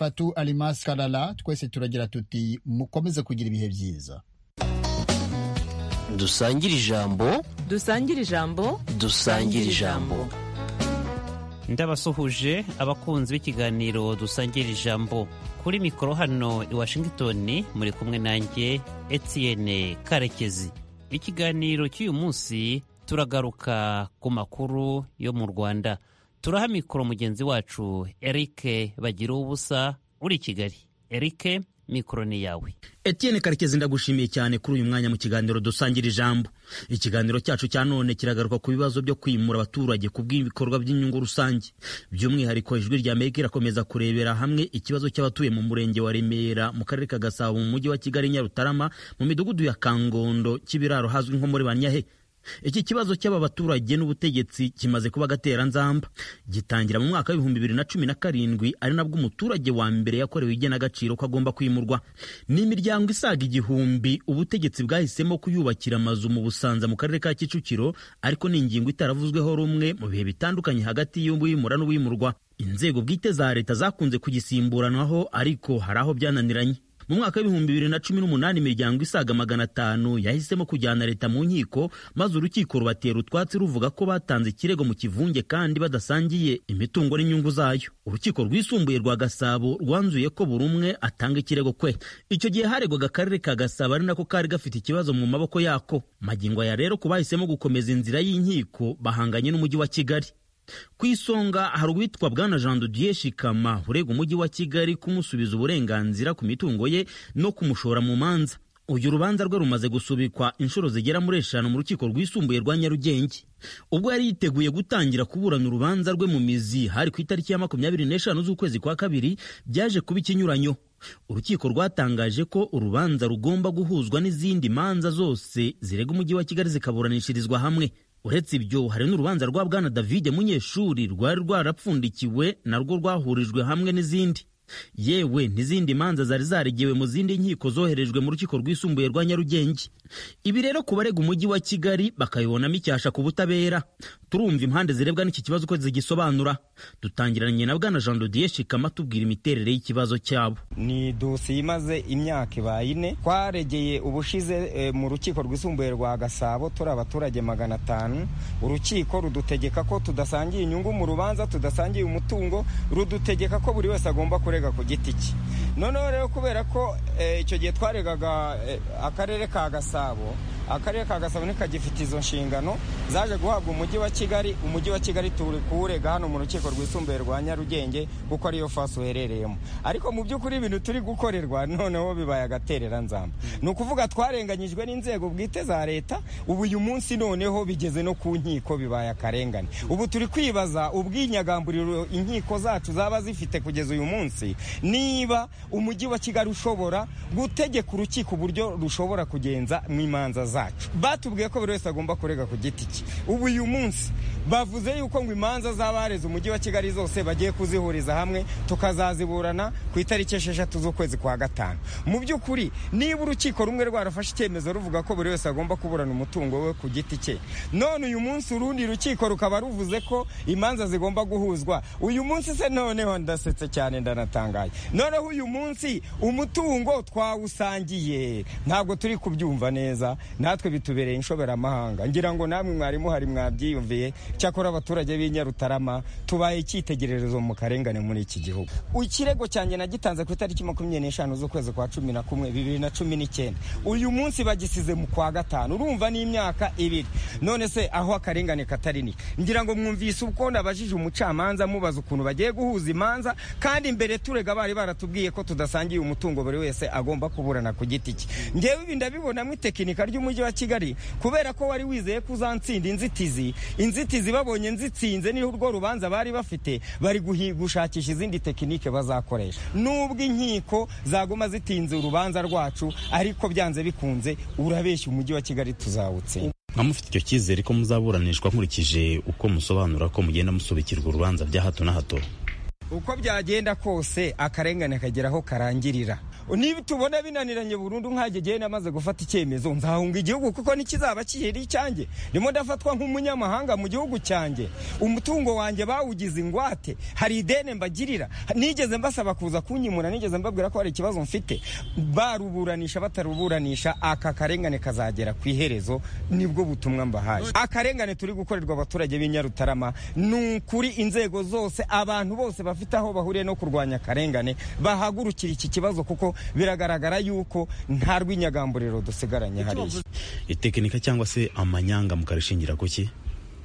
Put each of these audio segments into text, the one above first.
patu alimas karara twese turagira tuti mukomeze kugira ibihe byiza dusangire ijambo dusangire ijambo dusangire ijambo ndabasuhuje abakunzi b'ikiganiro dusangira ijambo kuri mikoro hano i washington muri kumwe nanjye etienne karekezi ikiganiro cy'uyu munsi turagaruka ku makuru yo mu rwanda turaha mikoro mugenzi wacu eric bagira ubusa uri kigali eric mikoro ni yawe Etienne karekezi ndagushimiye cyane kuri uyu mwanya mu kiganiro dusangira ijambo ikiganiro cyacu cya none kiragaruka ku bibazo byo kwimura abaturage ku bw'ibikorwa by'inyungu rusange by'umwihariko ijwi rya amerika irakomeza kurebera hamwe ikibazo cy'abatuye mu murenge wa remera mu karere ka gasabo mu mujyi wa kigali nyarutarama mu midugudu ya kangondo kibiraro hazwi nko muri banyahe iki kibazo cy'aba baturage n'ubutegetsi kimaze kuba agateranzamba gitangira mu mwaka w'ibihumbi bibiri na cumi na karindwi ari nabwo umuturage wa mbere yakorewe igenagaciro ko agomba kwimurwa ni imiryango isaga igihumbi ubutegetsi bwahisemo kuyubakira amazu mu busanza mu karere ka kicukiro ariko ni ingingo itaravuzweho rumwe mu bihe bitandukanye hagati y'uwimura n'uwimurwa inzego bwite za leta zakunze kugisimburanwaho ariko hari aho byananiranye mu mwaka w'ibihumbi bibiri na cumi n'umunani imiryango isaga magana atanu yahisemo kujyana leta mu nkiko maze urukiko rubatera utwatsi ruvuga ko batanze ikirego mu kivunge kandi badasangiye imitungo n'inyungu zayo urukiko rwisumbuye rwa gasabo rwanzuye ko buri umwe atanga ikirego kwe icyo gihe haregwaga akarere ka gasabo ari nako kari gafite ikibazo mu maboko yako magingo aya rero ku bahisemo gukomeza inzira y'inkiko bahanganye n'umujyi wa kigali ku isonga hari uwitwa bwana jean didier shikama urega umujyi wa kigali kumusubiza uburenganzira ku mitungo ye no kumushora mu manza uyu rubanza rwe rumaze gusubikwa inshuro zigera muri eshanu mu rukiko rwisumbuye rwa nyarugenge ubwo yari yiteguye gutangira kuburana urubanza rwe mu mizi hari ku itariki ya makumyabiri n'eshanu z'ukwezi kwa kabiri byaje kuba ikinyuranyo urukiko rwatangaje ko urubanza rugomba guhuzwa n'izindi manza zose zirega umujyi wa kigali zikaburanishirizwa hamwe uretse ibyo hari n'urubanza rwa bwana david munyeshuri rwari rwarapfundikiwe narwo rwahurijwe hamwe n'izindi yewe n'izindi manza zari zaregewe mu zindi nkiko zoherejwe mu rukiko rwisumbuye rwa nyarugenge ibi rero ku barega umujyi wa kigali bakayibonamo icyasha ku butabera turumva impande zirebwa n'iki kibazo uko zigisobanura dutangiranye na bwana jean dodiye shikama tubwira imiterere y'ikibazo cyabo ni dosiye imaze imyaka ibaye ine twaregeye ubushize e, mu rukiko rwisumbuye rwa gasabo turi abaturage magana atanu urukiko rudutegeka ko tudasangiye inyungu mu rubanza tudasangiye umutungo rudutegeka ko buri wese agomba kurega ku giti cye noneho rero kubera ko icyo gihe twaregaga akarere ka gasabo akarere ka gasabo ntikagifite izo nshingano zaje guhabwa umujyi wa kigali umujyi wa kigali turi kuwurega hano mu rukiko rwisumbuye rwa nyarugenge kuko ariyo fasi uherereyemo ariko mu by'ukuri ibintu turi gukorerwa noneho bibaye agatereranzamba ni ukuvuga twarenganyijwe n'inzego bwite za leta ubu uyu munsi noneho bigeze no ku nkiko bibaye akarengane ubu turi kwibaza ubwinyagamburiro inkiko zacu zaba zifite kugeza uyu munsi niba umujyi wa kigali ushobora gutegeka urukiko uburyo rushobora kugenza mu imanza zacu batubwiye ko buri wese agomba kurega ku giti cye ubu uyu munsi bavuze yuko ngo imanza z'abareze umujyi wa kigali zose bagiye kuzihuriza hamwe tukazaziburana ku itariki esheshatu z'ukwezi kwa gatanu mu by'ukuri niba urukiko rumwe rwarafashe icyemezo ruvuga ko buri wese agomba kuburana umutungo we ku giti cye none uyu munsi urundi rukiko rukaba ruvuze ko imanza zigomba guhuzwa uyu munsi se noneho ndasetse cyane ndanatangaye noneho uyu munsi umutungo twawusangiye ntabwo turi kubyumva neza natwe bitubereye inshoberamahanga ngira ngo namwe mwarimu hari mwabyiyumviye cyakora abaturage b'i nyarutarama tubaye icyitegererezo mu karengane muri iki gihugu ikirego cyanjye nagitanze ku itariki makumyabiri n'eshanu z'ukwezi kwa cumi na kumwe bibiri na cumi n'icyenda uyu munsi bagisize mu kwa gatanu urumva n'imyaka ibiri none se aho akarengane katarini ngira ngo mwumvise uko nabajije umucamanza mubaza ukuntu bagiye guhuza imanza kandi imbere turega bari baratubwiye ko tudasangiye umutungo buri wese agomba kuburana ku giti cye ngewe ibi ndabibonamo itekinika ry'umujyi wa kigali kubera ko wari wizeye ko uzansinda inzitizi inzitizi babonye nzitsinze niho urwo rubanza bari bafite bari gushakisha izindi tekinike bazakoresha nubwo inkiko zaguma zitinze urubanza rwacu ariko byanze bikunze urabeshya umujyi wa kigali tuzawutsinda nka mufite icyo cyizere ko muzaburanishwa nkurikije uko musobanura ko mugenda musubikirwa urubanza bya hato na hato uko byagenda kose akarengane kagera aho karangirira niba tubona binaniranye burundu nkagegeye namaze gufata icyemezo nzahunga igihugu kuko nikizaba kiheri icyanjye ndimo ndafatwa nk'umunyamahanga mu gihugu cyanjye umutungo wanjye bawugize ingwate hari ideni mbagirira nigeze mbasaba kuza kunyimura nigeze mbabwira ko hari ikibazo mfite baruburanisha bataruburanisha aka karengane kazagera ku iherezo nibwo butumwa mbahaye akarengane turi gukorerwa abaturage b'i Nyarutarama ni ukuri inzego zose abantu bose bafite aho bahuriye no kurwanya akarengane bahagurukira iki kibazo kuko biragaragara yuko nta rw'inyagamburiro dusigaranye hariya itekinika cyangwa se amanyanga mukarishingira ku ki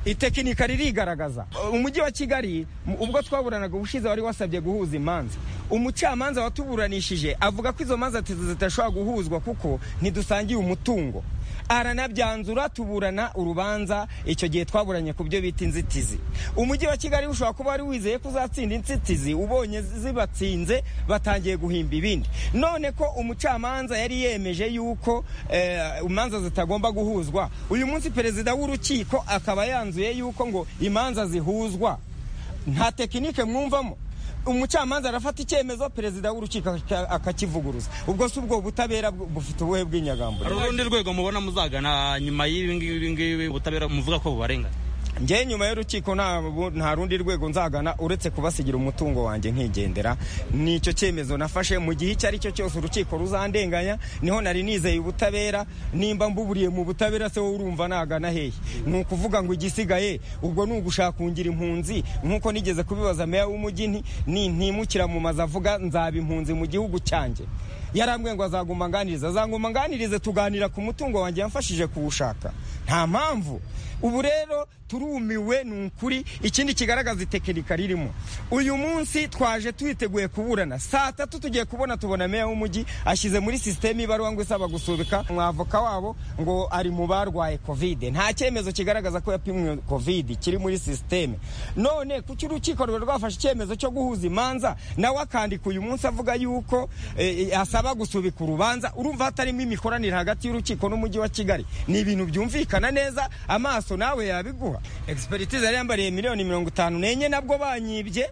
itekinika ririgaragaza umujyi wa kigali m- ubwo twaburanaga ubushize wari wasabye guhuza imanza umucamanza watuburanishije avuga ko izo manza tizi- zitashobora guhuzwa kuko ntidusangiye umutungo aranabyanzura tuburana urubanza icyo gihe twaburanye ku byo bita inzitizi umujyi wa kigali ushobora kuba wari wizeye ko uzatsinda inzitizi ubonye zi- zibatsinze batangiye guhimba ibindi none ko umucamanza yari yemeje yuko eh, imanza zitagomba guhuzwa uyu munsi perezida w'urukiko akaba yanzuye yuko ngo imanza zihuzwa nta tekinike mwumvamo umucamanza arafata icyemezo perezida w'urukiko aka- akakivuguruza ubwo si ubwo butabera bu- bufite ubuhe bw'inyagamburiro hari urundi rwego mubona muzagana nyuma y'ibi ngibi ibi ngibi ubutabera muvuga ko bubarengana njyewe nyuma y'urukiko nta bu- nta rundi rwego nzagana uretse kubasigira umutungo wanjye nkigendera nicyo cyemezo nafashe mu gihe icyo ari cyo cyose urukiko ruzandenganya niho nari nizeye ubutabera nimba mbuburiye mu butabera se wowe urumva nagana hehe ni ukuvuga ngo igisigaye ubwo ni ugushaka kungira impunzi nk'uko nigeze kubibaza meya w'umujyi nti ni- ntimukira mu mazu avuga nzaba impunzi mu gihugu cyanjye yarambwiye ngo azaguma anganiriza azaguma anganirize tuganira ku mutungo wanjye yamfashije kuwushaka nta mpamvu ubu rero turumiwe ni ukuri ikindi kigaragaza itekinika ririmo uyu munsi twaje twiteguye kuburana saa tatu tugiye kubona tubona meya w'umujyi ashyize muri sisiteme ibaruwa ngo isaba gusubika umwavoka wabo ngo ari mu barwaye kovide nta cyemezo kigaragaza ko yapimwe kovide kiri muri sisiteme none kuki urukiko rwari rwafashe icyemezo cyo guhuza imanza nawe akandika uyu munsi avuga yuko eh, eh, asaba gusubika urubanza urumva hatarimo imikoranire hagati y'urukiko n'umujyi wa kigali ni ibintu byumvikana neza amaso nawe yabiguha expertise yari yambariye miliyoni mirongo itanu n'enye nabwo banyibye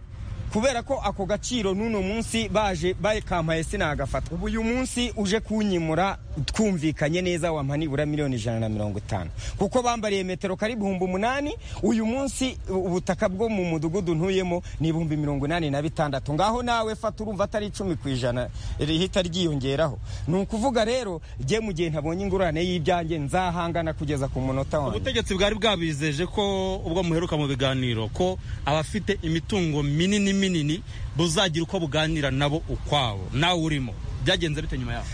kubera ko ako gaciro n'uno munsi baje bayikampaye sinagafata ubu uyu munsi uje kunyimura twumvikanye neza wampa nibura miliyoni ijana na mirongo itanu kuko bambariye metero kari ibihumbi umunani uyu munsi u- ubutaka bwo mu mudugudu ntuyemo ni ibihumbi mirongo inani na bitandatu ngaho nawe fata urumva atari icumi ku ijana rihita ryiyongeraho ni ukuvuga rero jye mu gihe ntabonye ingurane y'ibyanjye nzahangana kugeza ku munota wanjye ubutegetsi bwari bwabizeje ko ubwo muheruka mu biganiro ko abafite imitungo minini minini buzagira uko buganira nabo ukwabo nawe urimo byagenze bite nyuma yaho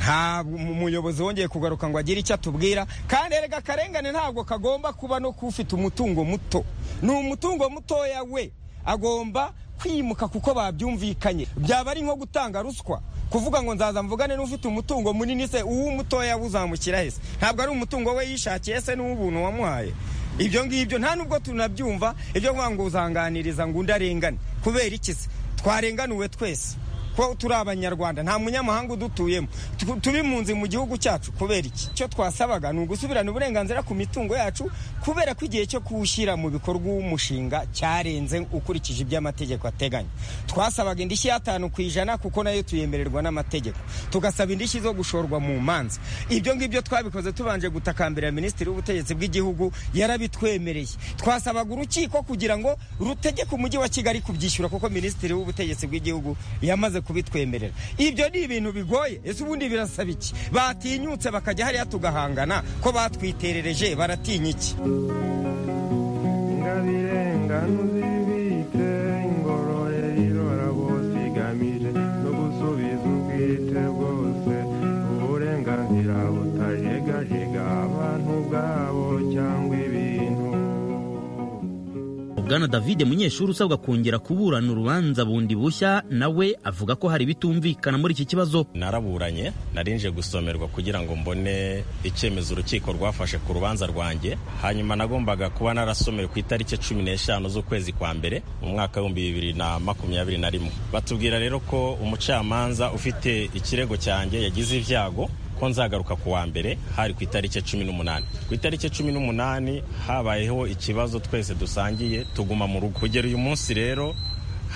nta mu- muyobozi wongeye kugaruka ngo agire icyo atubwira kandi erega akarengane ntabwo kagomba kuba no kufite umutungo muto ni umutungo mutoya we agomba kwimuka kuko babyumvikanye byaba ari nko gutanga ruswa kuvuga ngo nzaza mvugane n'ufite umutungo munini se uw'umutoya uzamukira hese ntabwo ari umutungo we yishakiye se n'uw'ubuntu wamuhaye ibyo ngibyo nta nubwo tunabyumva ibyo kuvuga ngo uzanganiriza ngo undi arengane kubera iki se twarenganuwe twese ko turi abanyarwanda nta munyamahanga udutuyemo Tu- turi impunzi mu gihugu cyacu kubera iki icyo twasabaga ni ugusubirana uburenganzira ku mitungo yacu kubera ko igihe cyo kuwushyira mu bikorwa umushinga cyarenze ukurikije ibyo amategeko ateganya twasabaga indishyi y'atanu ku ijana kuko nayo tuyemererwa n'amategeko tugasaba indishyi zo gushorwa mu manza ibyo ngibyo twabikoze tubanje gutakambira minisitiri w'ubutegetsi bw'igihugu yarabitwemereye twasabaga urukiko kugira ngo rutegeke umujyi wa kigali kubyishyura kuko minisitiri w'ubutegetsi bw'igihugu yamaze kubitwemerera ibyo ni ibintu bigoye ese ubundi birasaba iki batinyutse bakajya hariya tugahangana ko batwiterereje baratinya iki ingabirengano zibitse ingoroye irora bose igamije no gusubiza ubwite bwose uburenganzira butajegajega abantu bwabo cyangwa ibintu bwana david munyeshuri usabwa kongera kuburana urubanza bundi bushya nawe avuga ko hari ibitumvikana muri iki kibazo naraburanye narinje gusomerwa kugira ngo mbone icyemezo urukiko rwafashe ku rubanza rwanjye hanyuma nagombaga kuba narasomewe ku itariki cumi n'eshanu z'ukwezi kwa mbere mu mwaka w'ibihumbi bibiri na makumyabiri na rimwe batubwira rero ko umucamanza ufite ikirego cyanjye yagize ibyago ko nzagaruka ku wa mbere hari ku itariki cumi n'umunani ku itariki cumi n'umunani habayeho ikibazo twese dusangiye tuguma mu rugo kugera uyu munsi rero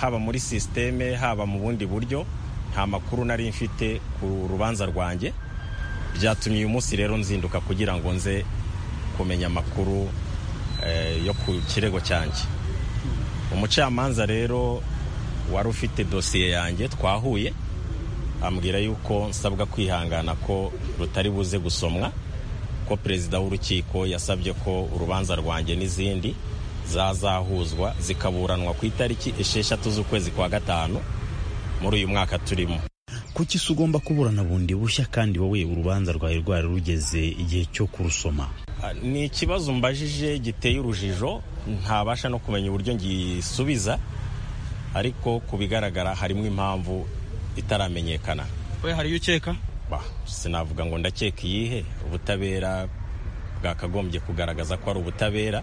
haba muri sisiteme haba mu bundi buryo nta makuru nari mfite ku rubanza rwanjye byatumye uyu munsi rero nzinduka kugira ngo nze kumenya amakuru eh, yo ku kirego cyanjye umucamanza rero wari ufite dosiye yanjye twahuye ambwira yuko nsabwa kwihangana ko rutari buze gusomwa ko perezida w'urukiko yasabye ko urubanza rwanjye n'izindi zazahuzwa zikaburanwa ku itariki esheshatu z'ukwezi kwa gatanu muri uyu mwaka turimo kuki se ugomba kuburana bundi bushya kandi wowe urubanza rwawe rwari rugeze igihe cyo kurusoma Ah, ni ikibazo mbajije giteye urujijo ntabasha no kumenya uburyo ngisubiza ariko ku bigaragara harimo impamvu itaramenyekana we hariyo ukeka Bah, sinavuga ngo ndakeka iyihe ubutabera bwakagombye kugaragaza ko ari ubutabera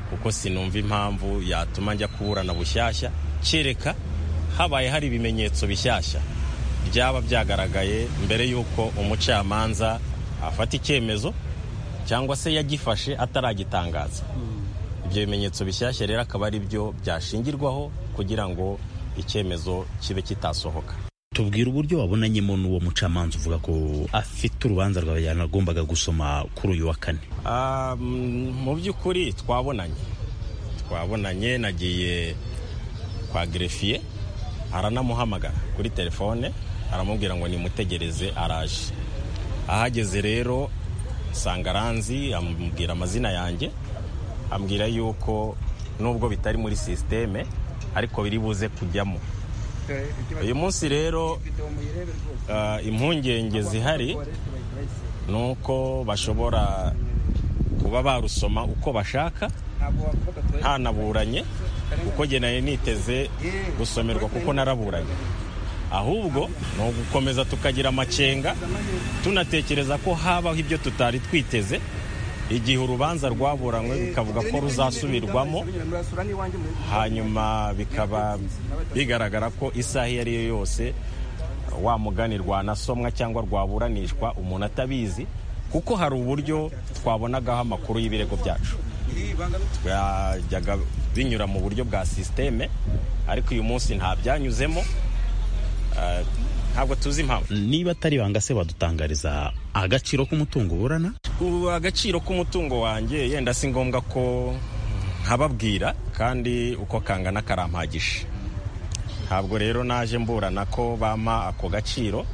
kuko sinumva impamvu yatuma njya kuburana bushyashya kereka habaye hari ibimenyetso bishyashya byaba byagaragaye mbere y'uko umucamanza afata icyemezo cyangwa se yagifashe ataragitangaza ibyo bimenyetso bishyashya rero akaba ari byo byashingirwaho kugira ngo icyemezo kibe kitasohoka tubwira uburyo wabonanyemo n'uwo mucamanza uvuga ko afite urubanza rwawe yanagombaga gusoma kuri uyu wa kane Ah, mm, mu by'ukuri twabonanye twabonanye nagiye kwa gerefiye aranamuhamagara kuri telefone aramubwira ngo nimutegereze araje ahageze rero nsanga aranzi amubwira amazina yanjye ambwira yuko nubwo bitari muri sisiteme ariko biri buze kujyamo uyu munsi rero ah, impungenge zihari ni uko bashobora kuba barusoma uko bashaka ntanaburanye kuko njye nari niteze gusomerwa kuko naraburanye ahubwo ni ugukomeza tukagira amakenga tunatekereza ko habaho ibyo tutari twiteze igihe urubanza rwaburanywe bikavuga ko ruzasubirwamo hanyuma bikaba bigaragara ko isaha iyo ari yo yose wa mugani rwanasomwa cyangwa rwaburanishwa umuntu atabizi kuko hari uburyo twabonagaho amakuru y'ibirego byacu byajyaga binyura mu buryo bwa sisiteme ariko uyu munsi nta byanyuzemo Ah, ntabwo tuzi impamvu niba atari banga se wadutangariza agaciro k'umutungo uburana ubu agaciro k'umutungo wanjye yenda si ngombwa ko nkababwira kandi uko kangana karampagije ntabwo rero naje mburana ko bampa ako gaciro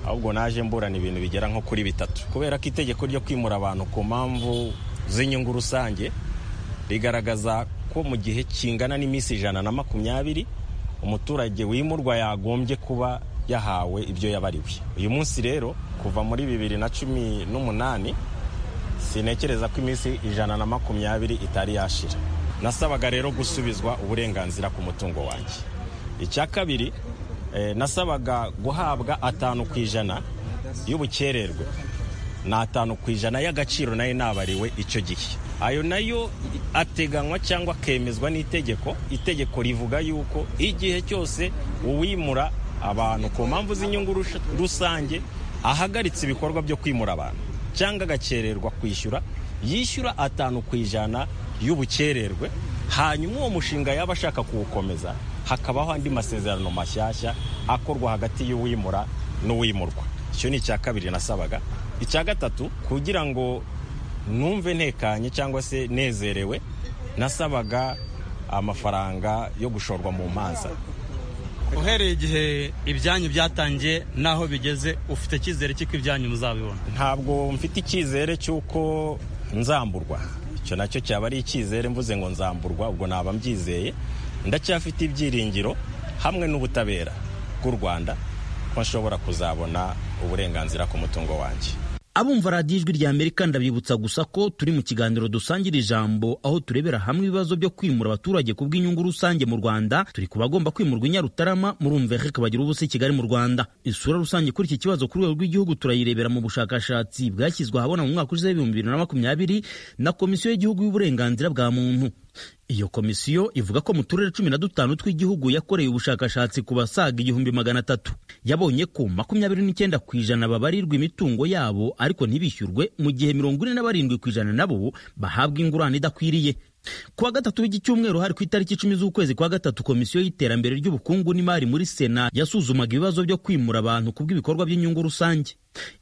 ahubwo naje mburana ibintu bigera nko kuri bitatu kubera ko itegeko ryo kwimura abantu ku mpamvu z'inyungu rusange rigaragaza ko mu gihe kingana n'iminsi ijana na makumyabiri umuturage wimurwa yagombye kuba yahawe ibyo yabariwe uyu munsi rero kuva muri bibiri na cumi n'umunani sinekereza ko iminsi ijana na makumyabiri itari yashira nasabaga rero gusubizwa uburenganzira ku mutungo wanjye icya kabiri eh, nasabaga guhabwa atanu ku ijana y'ubukererwe ni atanu ku ijana y'agaciro nayo nabariwe icyo gihe ayo nayo ateganywa cyangwa akemezwa n'itegeko itegeko rivuga yuko igihe cyose uwimura abantu ku mpamvu z'inyungu rush- rusange ahagaritse ibikorwa byo kwimura abantu cyangwa agakererwa kwishyura yishyura atanu ku ijana y'ubukererwe hanyuma uwo mushinga yaba ashaka kuwukomeza hakabaho andi masezerano mashyashya akorwa hagati y'uwimura n'uwimurwa icyo ni icya kabiri nasabaga icya gatatu kugira ngo numve ntekanye cyangwa se nezerewe nasabaga amafaranga yo gushorwa mu manza uhereye igihe ibyanyu byatangiye n'aho bigeze ufite icyizere cy'uko ibyanyu muzabibona ntabwo mfite icyizere cy'uko nzamburwa icyo nacyo cyaba ari icyizere mvuze ngo nzamburwa ubwo naba mbyizeye ndacyafite ibyiringiro hamwe n'ubutabera bw'u rwanda ko nshobora kuzabona uburenganzira ku mutungo wanjye abumva radiyo ijwi rya amerika ndabibutsa gusa ko turi mu kiganiro dusangira ijambo aho turebera hamwe ibibazo byo kwimura abaturage ku bw'inyungu rusange mu rwanda turi ku bagomba kwimurwa i nyarutarama murumva reka bagira ubusa i kigali mu rwanda isura rusange kuri iki kibazo ku rwego rw'igihugu turayirebera mu bushakashatsi bwashyizwe ahabona mu mwaka ushize w'ibihumbi bibiri na makumyabiri na komisiyo y'igihugu y'uburenganzira bwa muntu iyo komisiyo ivuga ko mu turere cumi na dutanu tw'igihugu yakoreye ubushakashatsi ku basaga igihumbi magana atatu yabonye ko makumyabiri n'icyenda ku ijana babarirwa imitungo yabo ariko ntibishyurwe mu gihe mirongo ine na barindwi ku ijana nabo bahabwa ingurane idakwiriye kuwa gatatu w'iki cyumweru hari ku itariki icumi z'ukwezi kwa gatatu komisiyo y'iterambere ry'ubukungu n'imari muri sena yasuzumaga ibibazo byo kwimura abantu ku bw'ibikorwa by'inyungu rusange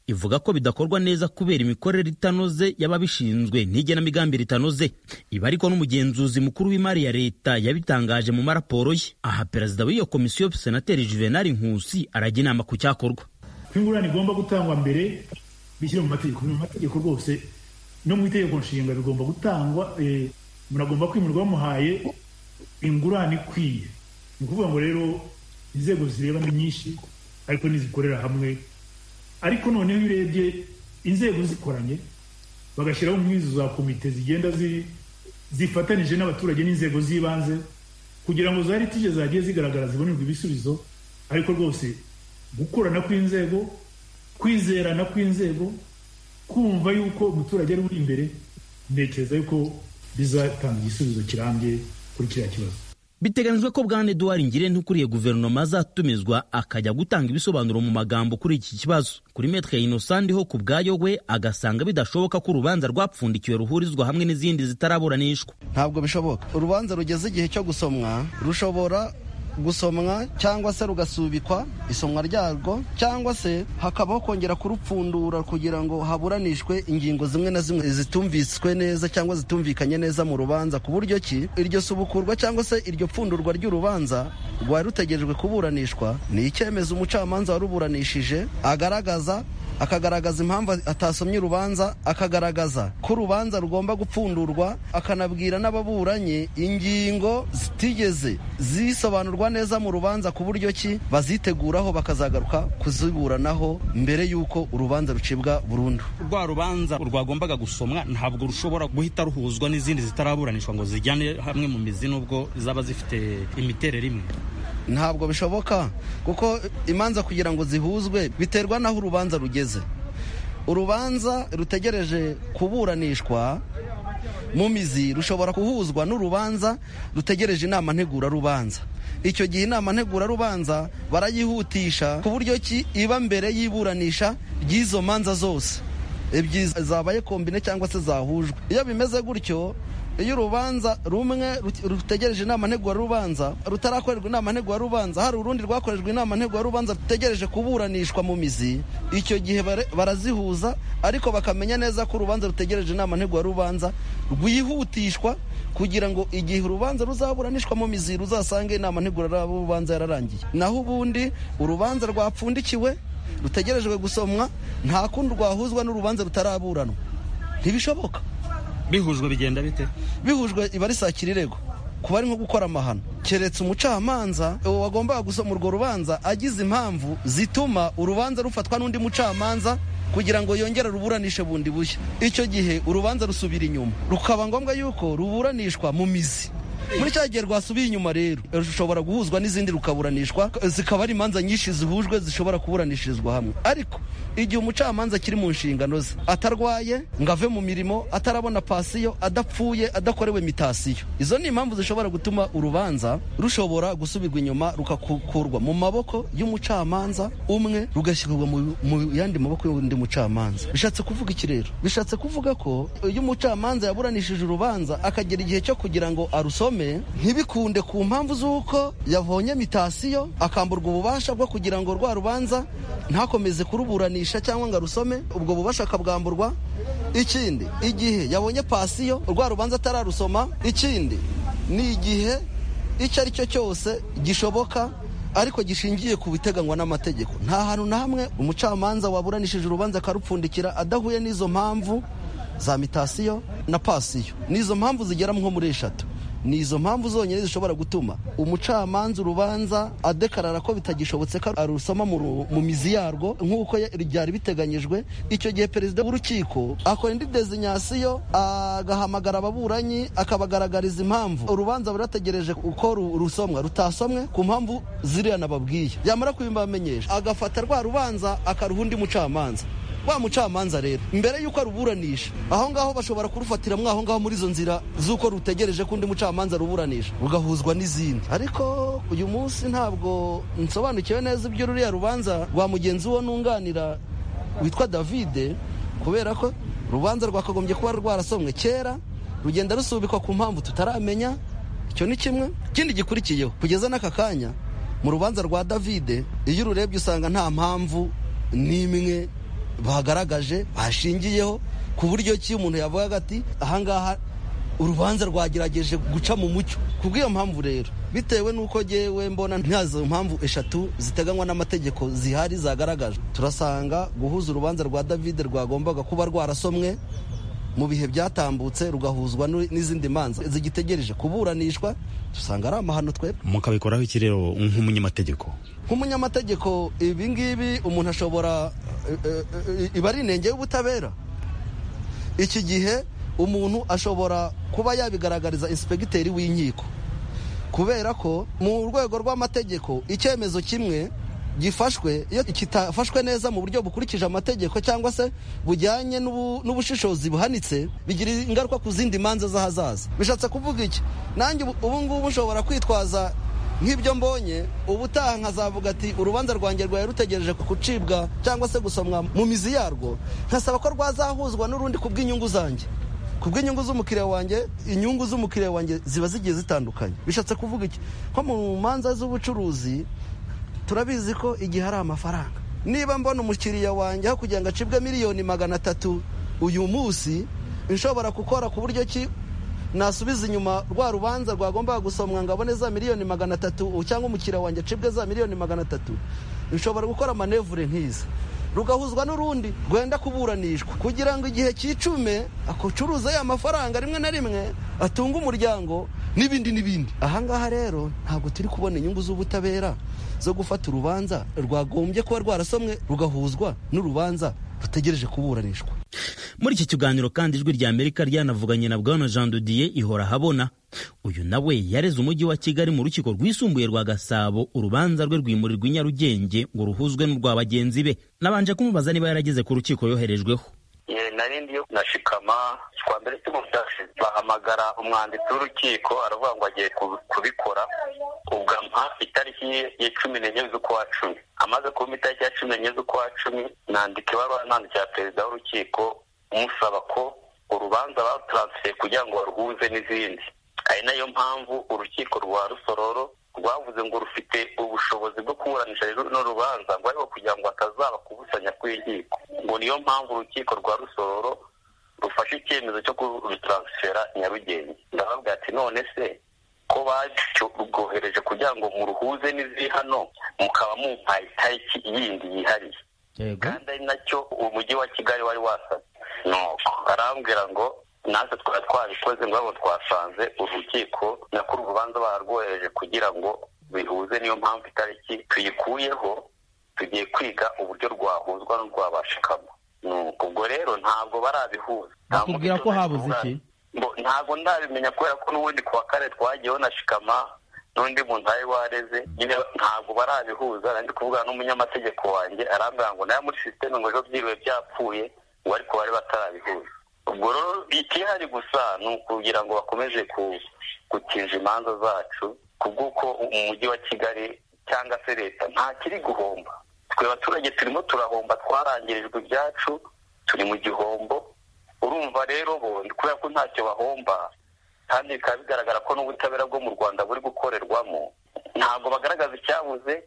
ivuga ko bidakorwa neza kubera imikorere itanoze y'ababishinzwe n'igenamigambi ritanoze ibi ariko n'umugenzuzi mukuru w'imari ya leta yabitangaje mu maraporo ye aha perezida w'iyo komisiyo senateri juvenali nkusi arajya inama ku cyakorwa ko ingurane igomba gutangwa mbere bishyire mu mategeko mu mategeko rwose no mu itegeko nshinga bigomba gutangwa eh, muragomba kwimurwa muhaye ingurane ikwiye ni ukuvuga ngo rero inzego zireba ni nyinshi ariko n'izikorera hamwe ariko noneho iyo urebye inzego zikoranye bagashyiraho nk'izo za komite zigenda zi- zifatanije n'abaturage n'inzego z'ibanze kugira ngo za litije zagiye zigaragara zibonerwe ibisubizo ariko rwose gukorana kw'inzego kwizerana kw'inzego kumva yuko umuturage ari uri imbere ntekereza yuko bizatanga igisubizo kirambye kuri kiriya kibazo Biteganyijwe ko Bwana Edouard Ngirente ukuriye guverinoma azatumizwa akajya gutanga ibisobanuro mu magambo kuri iki kibazo. Kuri Maître Innocent Ndiho ku bwayo we agasanga bidashoboka ko urubanza rwapfundikiwe ruhurizwa hamwe n'izindi zitaraburanishwa. ntabwo bishoboka urubanza rugeze igihe cyo gusomwa rushobora gusomwa cyangwa se rugasubikwa isomwa ryarwo cyangwa se hakabaho kongera kurupfundura kugira ngo haburanishwe ingingo zimwe na zimwe zitumviswe neza cyangwa zitumvikanye neza mu rubanza ku buryo ki iryo subukurwa cyangwa se iryo pfundurwa ry'urubanza rwari rutegerejwe kuburanishwa ni icyemezo umucamanza waruburanishije agaragaza akagaragaza impamvu atasomye urubanza akagaragaza ko urubanza rugomba gupfundurwa akanabwira n'ababuranye ingingo zitigeze zisobanurwa neza mu rubanza ku buryo ki baziteguraho bakazagaruka kuziburanaho mbere y'uko urubanza rucibwa burundu rwa rubanza rwagombaga gusomwa ntabwo rushobora guhita ruhuzwa n'izindi zitaraburanishwa ngo zijyane hamwe mu mizi nubwo zaba zifite imiterere imwe ntabwo bishoboka kuko imanza kugira ngo zihuzwe biterwa n'aho urubanza rugeze urubanza rutegereje kuburanishwa mu mizi rushobora guhuzwa n'urubanza rutegereje inama ntegura rubanza icyo gihe inama ntegura rubanza barayihutisha ku buryo ki iba mbere y'iburanisha ry'izo manza zose ebyiri zabaye kombine cyangwa se zahujwe iyo bimeze gutyo iyo urubanza rumwe rut- rutegereje inama ntegurarubanza rutarakorerwa inama ntegurarubanza hari urundi rwakorejwe inama ntegurarubanza rutegereje kuburanishwa mu mizi icyo gihe bare- barazihuza ariko bakamenya neza ko urubanza rutegereje inama ntegurarubanza rwihutishwa kugira ngo igihe urubanza ruzaburanishwa mu mizi ruzasange inama ntegurarubanza yararangiye naho ubundi urubanza rwapfundikiwe rutegerejwe gusomwa nta kundi rwahuzwa n'urubanza rutaraburanwa ntibishoboka bihujwe bigenda bite bihujwe iba ari saa kirirego kuba ari nko gukora amahano keretse umucamanza uwo wagombaga gusoma urwo rubanza agize impamvu zituma urubanza rufatwa n'undi mucamanza kugira ngo yongere ruburanishe bundi bushya icyo gihe urubanza rusubira inyuma rukaba ngombwa yuko ruburanishwa mu mizi muri cya gihe rwasubiye inyuma rero rushobora guhuzwa n'izindi rukaburanishwa zikaba ari imanza nyinshi zihujwe zishobora kuburanishirizwa hamwe ariko igihe umucamanza akiri mu nshingano ze atarwaye ngo ave mu mirimo atarabona pasiyo adapfuye adakorewe mitasiyo izo ni impamvu zishobora gutuma urubanza rushobora gusubirwa inyuma rukakurwa mu maboko y'umucamanza umwe rugashyirwa mu, mu yandi maboko y'undi mucamanza bishatse kuvuga iki rero bishatse kuvuga ko iyo umucamanza yaburanishije urubanza akagera igihe cyo kugira ngo arusome ntibikunde ku mpamvu z'uko yavonye mitasiyo akamburwa ububasha bwo kugira ngo rwa rubanza ntakomeze kuruburanisha cyangwa ngo arusome ubwo bubasha akabwamburwa ikindi igihe yabonye pasiyo rwa rubanza atararusoma ikindi ni igihe icyo ari cyo cyose gishoboka ariko gishingiye ku biteganywa n'amategeko nta hantu na hamwe umucamanza waburanishije urubanza akarupfundikira adahuye n'izo mpamvu za mitasiyo na pasiyo n'izo mpamvu zigera nko muri eshatu ni izo mpamvu zonyine zishobora gutuma umucamanza urubanza adekarara ko bitagishobotse ko arusoma mu ru- mu mizi yarwo nk'uko ya- ryari biteganyijwe icyo gihe perezida w'urukiko akora indi dezinyasiyo agahamagara ababuranyi akabagaragariza impamvu urubanza rurategereje uko ru- rusomwa rutasomwe ku mpamvu ziriya nababwiye yamara kubibamenyesha agafata rwa rubanza akaruha undi mucamanza wa mucamanza rero mbere y'uko aruburanisha aho ngaho bashobora kurufatira mwaho ngaho muri izo nzira z'uko rutegereje ko undi mucamanza aruburanisha rugahuzwa n'izindi ariko uyu munsi ntabwo nsobanukiwe neza ibyo ruriya rubanza rwa mugenzi wo nunganira witwa davide kubera ko urubanza rwakagombye kuba rwarasomwe kera rugenda rusubikwa ku mpamvu tutaramenya icyo ni kimwe ikindi gikurikiyeho kugeza n'aka kanya mu rubanza rwa davide iyo ururebye usanga nta mpamvu n'imwe bagaragaje bashingiyeho ku buryo ki umuntu yavugaga ati ahangaha urubanza rwagerageje guca mu mucyo ku bw'iyo mpamvu rero bitewe n'uko ngewe mbona ntazo mpamvu eshatu ziteganywa n'amategeko zihari zagaragajwe turasanga guhuza urubanza rwa davide rwagombaga kuba rwarasomwe mu bihe byatambutse rugahuzwa n'u- n'izindi manza zigitegereje kuburanishwa dusanga ari amahano twebwe mukabikoraho iki rero nk'umunyamategeko nk'umunyamategeko ibi ngibi umuntu ashobora eh, eh, eh, iba ari inenge y'ubutabera iki gihe umuntu ashobora kuba yabigaragariza inspekiteri w'inkiko kubera ko mu rwego rw'amategeko icyemezo kimwe gifashwe iyo kitafashwe neza mu buryo bukurikije amategeko cyangwa se bujyanye n'ubu- n'ubushishozi buhanitse bigira ingaruka ku zindi manza z'ahazaza bishatse kuvuga iki nanjye ubu- ubu ngubu nshobora kwitwaza nk'ibyo mbonye ubutaha nkazavuga ati urubanza rwanjye rwari rutegereje gucibwa cyangwa se gusomwa mu mizi yarwo nkasaba ko rwazahuzwa n'urundi ku bw'inyungu zanjye ku bw'inyungu z'umukiriya wanjye inyungu z'umukiriya wanjye ziba zigiye zitandukanye bishatse kuvuga iki nko mu manza z'ubucuruzi turabizi ko igihe hari amafaranga niba mbona umukiriya wanjye aho kugira ngo acibwe miliyoni magana atatu uyu munsi nshobora gukora ku buryo ki nasubiza inyuma rwa rubanza rwagombaga gusomwa ngo abone za miliyoni magana atatu cyangwa umukiriya wanjye acibwe za miliyoni magana atatu nshobora gukora manevure nk'izi rugahuzwa n'urundi rwenda kuburanishwa kugira ngo igihe cy'icume acuruza ya mafaranga rimwe na rimwe atunga umuryango n'ibindi n'ibindi ahangaha rero ntabwo turi kubona inyungu z'ubutabera zo gufata urubanza rwagombye kuba rwarasomwe rugahuzwa n'urubanza rutegereje kuburanishwa muri iki kiganiro kandi ijwi rya amerika ryanavuganye na bwana jean didier ihora habona uyu nawe yareze umujyi wa kigali mu rukiko rwisumbuye rwa gasabo urubanza rwe rwimurirwa i nyarugenge ngo ruhuzwe n'urwa bagenzi be nabanje kumubaza niba yarageze ku rukiko yoherejweho Eh, nari ndiyo nashikama kwa mbere cyo bahamagara umwanditsi w'urukiko aravuga ngo agiye ku- kubikora ubwo ampa itariki ye- ya cumi n'enye z'ukwa cumi amaze kumpa itariki ya cumi n'enye z'ukwa cumi nandika ibaruwa nandikira perezida w'urukiko umusaba ko urubanza barutaransifeye kugira ngo baruhuze n'izindi ari nayo mpamvu urukiko rwa rusororo rwavuze ngo rufite ubushobozi bwo kuburanisha runo rubanza ngo ariko kugira ngo atazaba kubusanya kw'inkiko ngo niyo mpamvu urukiko rwa rusororo rufashe icyemezo cyo kurutaransifera nyarugenge ndahabwa ati none se ko barwohereje kugira ngo muruhuze n'iziri hano mukaba mumpaye itariki yindi yihariye kandi ari nacyo umujyi wa kigali wari wasabye nuko arambwira ngo natwe twari twabikoze ngo abo twasanze urukiko nako urubanza barwohereje kugira ngo bihuze niyo mpamvu itariki tuyikuyeho tugiye kwiga uburyo rwahuzwa n'urwabashikamo nuko ubwo rero ntabwo barabihuza Nta Bakubwira ko habuze iki? Mbo- ntabwo ndabimenya kubera ko n'ubundi ku wa kane twagiyeho na shikama n'undi muntu wari wareze nyine ntabwo barabihuza nari ndi kuvugana n'umunyamategeko wanjye arambwira ngo nayo muri sisiteme ngo ejo byiriwe byapfuye ngo ariko bari batarabihuza ubwo rero ikihari gusa ni ukugira ngo bakomeze ku- gutinja imanza zacu kubw'uko umujyi wa kigali cyangwa se leta nta kiri guhomba twe abaturage turimo turahomba twarangirijwe ibyacu turi mu gihombo urumva rero bo kubera ko ntacyo bahomba kandi bikaba bigaragara ko n'ubutabera bwo mu rwanda buri gukorerwamo ntabwo bagaragaza icyabuze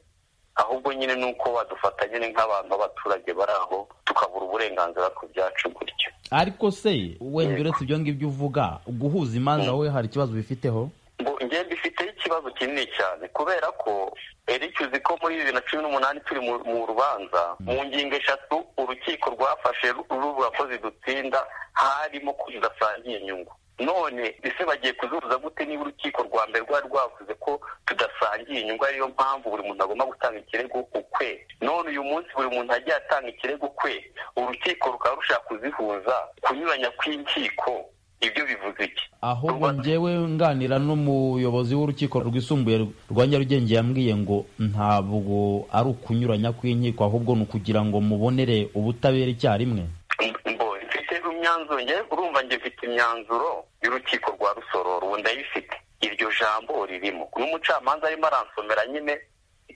ahubwo nyine ni uko badufata nyine nk'abantu b'abaturage bari aho tukabura uburenganzira ku byacu gutyo ariko se wenda uretse ibyo ngibyo uvuga guhuza imanza wowe hari ikibazo bifiteho ngo njye mbifiteho ikibazo kinini cyane kubera ko eric uzi ko muri bibiri na cumi n'umunani turi mu mu rubanza mu ngingo eshatu urukiko rwafashe ru- ruvuga ko zidutsinda harimo ko zidasangiye inyungu none ese bagiye kuzuza gute niba urukiko rwa mbere rwari rwavuze ko tudasangiye inyungu ariyo mpamvu buri muntu agomba gutanga ikirego ukwe none uyu munsi buri muntu agiye atanga ikirego ukwe urukiko rukaba rushaka kuzihuza kunyuranya kw'inkiko ibyo bivuze iki ahubwo njyewe nganira n'umuyobozi w'urukiko rwisumbuye rwa nyarugenge yambwiye ngo ntabwo ari ukunyuranya kw'inkiko ahubwo ni ukugira ngo mubonere ubutabera icyarimwe mfite imyanzuro njye urumva njye mfite imyanzuro y'urukiko rwa rusororo ubu ndayifite iryo jambo ririmo n'umucamanza arimo aransomera nyine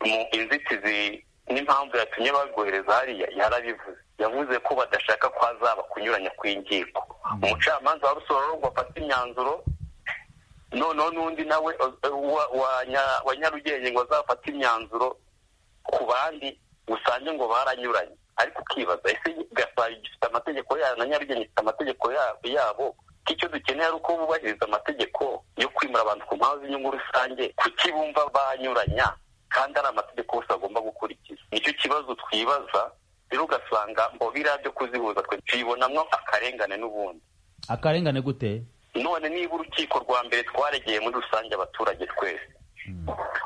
mu inzitizi n'impamvu yatumye barwohereza hariya yarabivuze yavuze ko badashaka ko hazaba kunyuranya kw'inkiko umucamanza wa rusoro ngo afate imyanzuro noneho n'undi nawe eh, wa- wa nya- wa nyarugenge ngo azafate imyanzuro ku bandi usange ngo baranyuranye ariko ukibaza ese gasari gifite amategeko yayo na nyarugenge ifite amategeko ya- yabo ko icyo dukeneye ari uko bubahiriza amategeko yo kwimura abantu ku mpamvu z'inyungu rusange kuki bumva banyuranya kandi ari amategeko yose bagomba gukurikiza nicyo kibazo twibaza rero ugasanga mu biriya byo kuzihuza twe tubibonamo akarengane n'ubundi akarengane gute none niba urukiko rwa mbere twaregeye muri rusange abaturage twese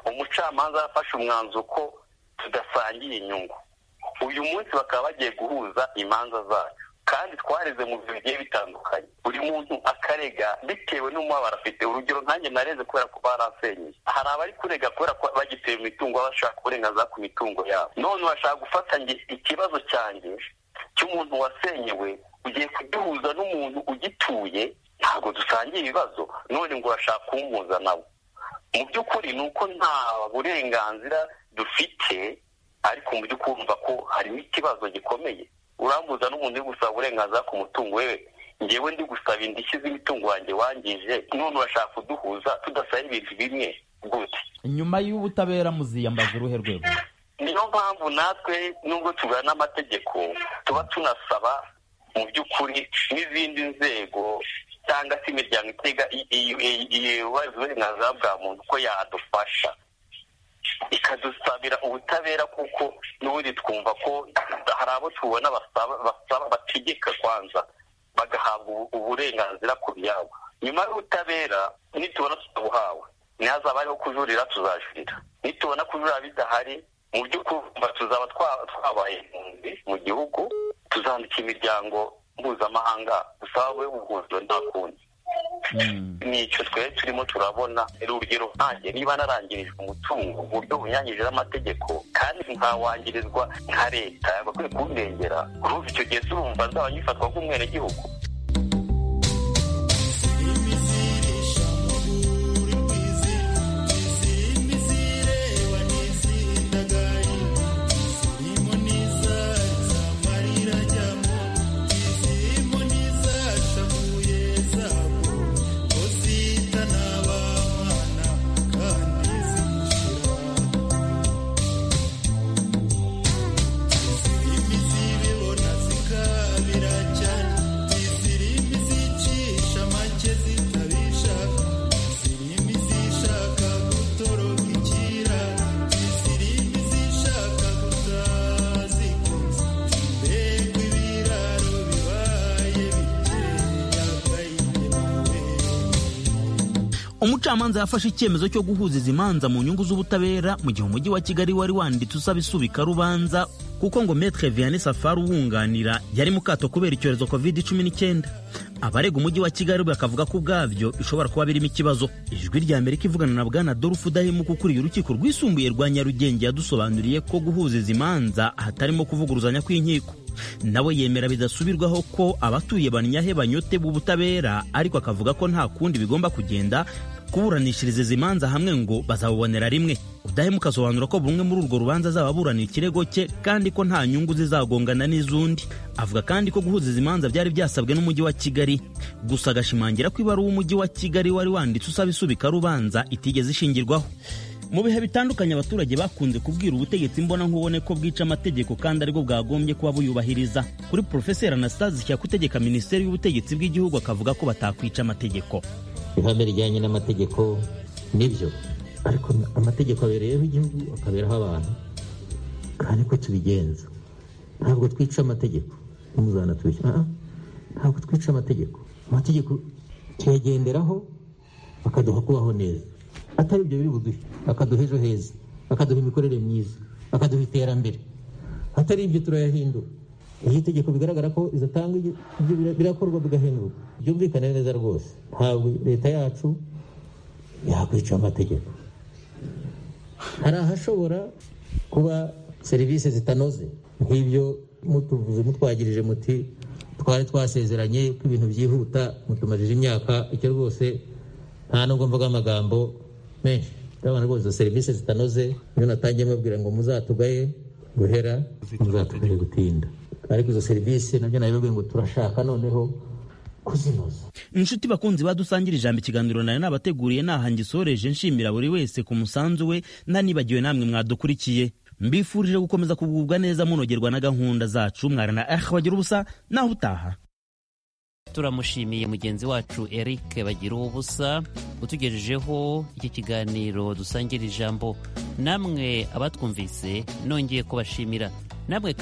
umucamanza yafashe umwanzuro ko tudasangiye inyungu uyu munsi bakaba bagiye guhuza imanza zacu kandi twareze mu bihe bigiye bitandukanye buri muntu akarega bitewe n'umubabaro afite urugero nkanjye nareze kubera ko barasenyeye hari abari kurega kubera ko bagituye mu mitungo bashaka uburenganzira ku mitungo yabo none urashaka gufata nge ikibazo cyanjye cy'umuntu wasenyewe ugiye kugihuza n'umuntu ugituye ntabwo dusangiye ibibazo none ngo urashaka kumpuza nawe mu by'ukuri ni uko nta burenganzira dufite ariko mu by'ukuri urumva ko harimo ikibazo gikomeye urambuza n'umuntu uri gusaba uburenganzira ku mutungo we ngewe ndi gusaba indishyi z'imitungo wanjye wangije none urashaka kuduhuza tudasaba ibintu bimwe gute nyuma y'ubutabera muziyambaza uruhe rwego niyo mpamvu natwe nubwo tugana amategeko tuba tunasaba mu by'ukuri n'izindi nzego cyangwa se imiryango itega ibibazo uburenganzira bwa muntu ko yadufasha ikadusabira ubutabera kuko n'ubundi twumva ko hari abo tubona basaba basaba bategeka kwanza bagahabwa ubu- uburenganzira ku byabo nyuma y'ubutabera nitubona tutabuhawe ntihazaba hariho kujurira tuzajurira nitubona kujurira bidahari mu by'ukuri urumva tuzaba twa- twabaye impunzi mu gihugu tuzandika imiryango mpuzamahanga dusaba we ubuhuzure nta kundi nicyo twere turimo turabona urugero nkanjye niba narangirijwe umutungo mu buryo bunyanyirije amategeko kandi ntawangirizwa nka leta bakwiye kuwurengera urumva icyo gihe turumva nzaba nyifatwa nk'umwenegihugu umucamanza yafashe icyemezo cyo guhuza izi manza mu nyungu z'ubutabera mu gihe umujyi wa kigali wari wanditse usaba isubikarubanza kuko ngo metre vianney safari uwunganira yari mu kato kubera icyorezo covid 19 abarega umujyi wa kigali bakavuga ko ubwabyo ishobora kuba birimo ikibazo ijwi rya amerika ivugana na bwana dorufu udahemuka ukuriye urukiko rwisumbuye rwa nyarugenge yadusobanuriye ko guhuza izi manza hatarimo kuvuguruzanya kw'inkiko nawe yemera bidasubirwaho ko abatuye banyahe banyote b'ubutabera ariko akavuga ko nta kundi bigomba kugenda kuburanishiriza izi manza hamwe ngo bazabubonera rimwe udahemuka asobanura ko buri umwe muri urwo rubanza azaba aburanira ikirego cye kandi ko nta nyungu zizagongana n'iz'undi avuga kandi ko guhuza izi manza byari byasabwe n'umujyi wa kigali gusa agashimangira ko ibaruwa umujyi wa kigali wari wanditse usaba isubikarubanza itigeze ishingirwaho mu bihe bitandukanye abaturage bakunze kubwira ubutegetsi imbonankubone ko bwica amategeko kandi aribwo bwagombye kuba buyubahiriza kuri porofeseri anastase kutegeka minisiteri y'ubutegetsi bw'igihugu akavuga ko batakwica amategeko ihame rijyanye n'amategeko nibyo ariko amategeko abereyeho igihugu akaberaho abantu kandi ko tubigenza ntabwo twica amategeko ntuzanatwica Ah, ah, ntabwo twica amategeko amategeko tuyagenderaho bakaduha kubaho neza atari ibyo biri buduhe bakaduha ejo heza bakaduha imikorere myiza bakaduha iterambere atari ibyo turayahindura iyo itegeko bigaragara ko izatanga ibyo bira- birakorwa bigahinduka byumvikane neza rwose ntabwo leta yacu yakwica amategeko hari ahashobora kuba serivisi zitanoze nk'ibyo mutuvuze mutwagirije muti twari twasezeranye ko ibintu byihuta mutumajije imyaka icyo rwose nta nubwo mvuga amagambo menshi ndabona rwose izo serivisi zitanoze iyo natangiye mbabwira ngo muzatugaye guhera muzatugaye gutinda ariko izo serivisi nabyo nabibabwiye ngo turashaka noneho inshuti bakunzi badusangira ijambo ikiganiro nayo nabateguriye naha ngisoreje nshimira buri wese ku musanzu we ntanibagiwe namwe mwadukurikiye mbifurije gukomeza kugubwa neza munogerwa na gahunda zacu mwarana eh bagira ubusa naho utaha turamushimiye mugenzi wacu eric bagira ubusa utugejejeho iki kiganiro dusangira ijambo namwe abatwumvise nongeye kubashimira namwe